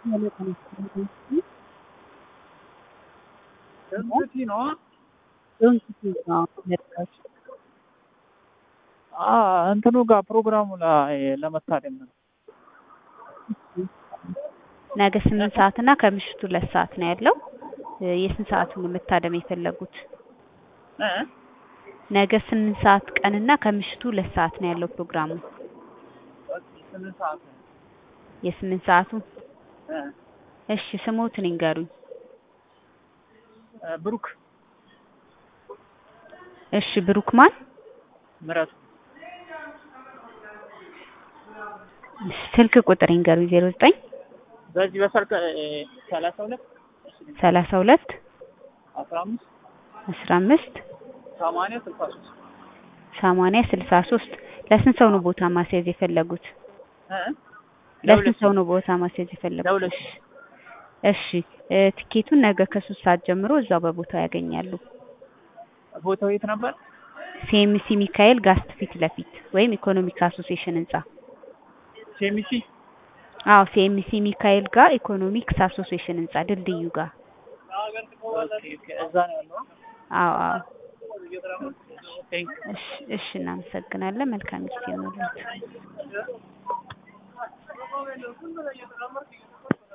ደንስቲ ነው እንትኑ ጋር ፕሮግራሙ ላይ ለመታደም ነው። ነገ ስምንት ሰዓት እና ከምሽቱ ሁለት ሰዓት ነው ያለው። የስንት ሰዓቱን መታደም የፈለጉት? ነገ ስምንት ሰዓት ቀንና ከምሽቱ ሁለት ሰዓት ነው ያለው ፕሮግራሙ። ስምንት ሰዓት ነው። የስምንት ሰዓቱ እሺ፣ ስሞትን ይንገሩኝ። ብሩክ እሺ፣ ብሩክ ማን? ምረቱ ስልክ ቁጥር ይንገሩኝ። ዜሮ ዘጠኝ በዚህ በሰርክ ሰላሳ ሁለት ሰላሳ ሁለት አስራ አምስት አስራ አምስት ሰማንያ ስልሳ ሶስት ሰማንያ ስልሳ ሶስት ለስንት ሰው ነው ቦታ ማስያዝ የፈለጉት? ለስንት ሰው ነው ቦታ ማስያዝ የፈለጉት? ለሁለት እሺ ትኬቱን ነገ ከሶስት ሰዓት ጀምሮ እዛው በቦታው ያገኛሉ። ቦታው የት ነበር? ሲኤምሲ ሚካኤል ጋስት ፊት ለፊት ወይም ኢኮኖሚክ አሶሲዬሽን ህንጻ። ሴሚሲ አዎ ሲኤምሲ ሚካኤል ጋር ኢኮኖሚክስ አሶሲዬሽን ህንጻ ድልድዩ ጋር። እዛ ነው ያለው። አዎ አዎ። ቴንክ እሺ እሺ፣ እናመሰግናለን። መልካም ጊዜ ይሁንልዎት።